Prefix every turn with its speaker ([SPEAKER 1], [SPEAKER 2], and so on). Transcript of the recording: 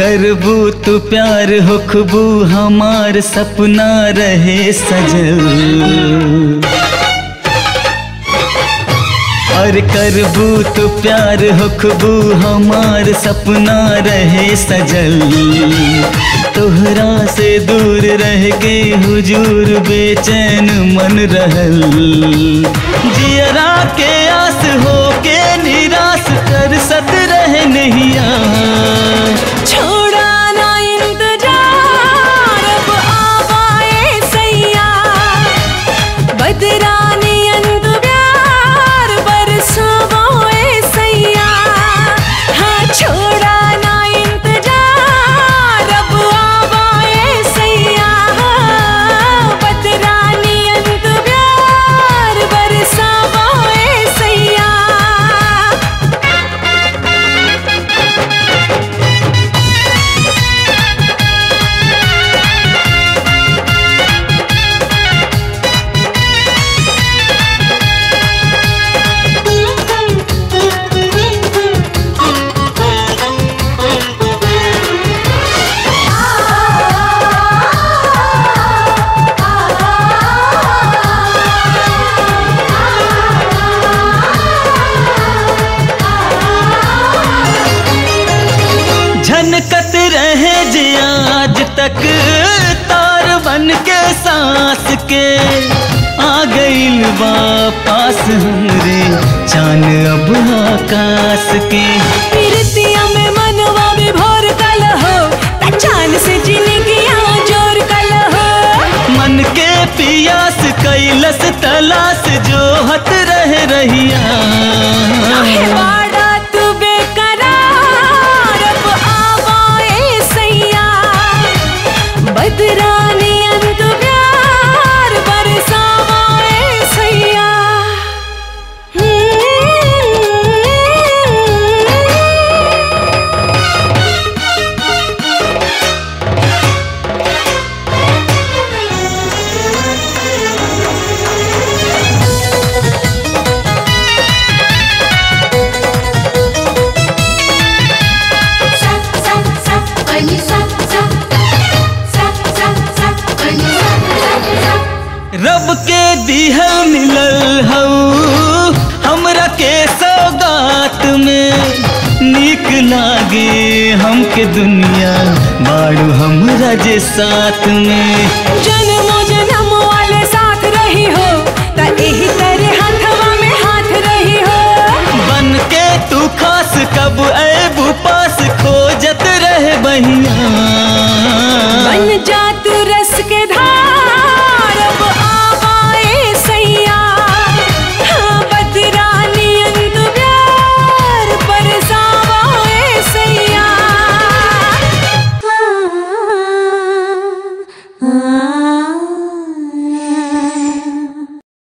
[SPEAKER 1] करबू तू प्यार होखबू हमार सपना रहे सजल और करबू तू प्यार होखबू हमार सपना रहे सजल तोहरा से दूर रह के हुजूर बेचैन मन रहल जियरा के आस हो के निराश कर सत रहे नहिया
[SPEAKER 2] छोड़ा ना इंतजार अब आवाए सैया बदरानी अंत प्यार बरसावाए सैया हाँ छोड़ा ना इंतजार अब आवाए सैया बदरानी अंत प्यार बरसावाए सैया
[SPEAKER 1] झनकत रहे जे आज तक तार बन के सांस के आ गइल वापस हमरे चान अब आकाश के
[SPEAKER 2] प्रीतिया में मनवा में भोर कल हो पहचान से जिंदगिया जोर कल हो
[SPEAKER 1] मन के पियास कैलस तलाश जो हत रह रहिया
[SPEAKER 2] काहे वाड़ा तू बेकरार अब आवाए सैया बदरानी अंत प्यार बरसावाए सैया
[SPEAKER 1] रब के दिहल मिलल हऊ हमरा के सौगात में नीक लागे हमके दुनिया बाड़ू हमरा जे साथ में
[SPEAKER 2] जन्मो जन्म वाले साथ रही हो त एही तरह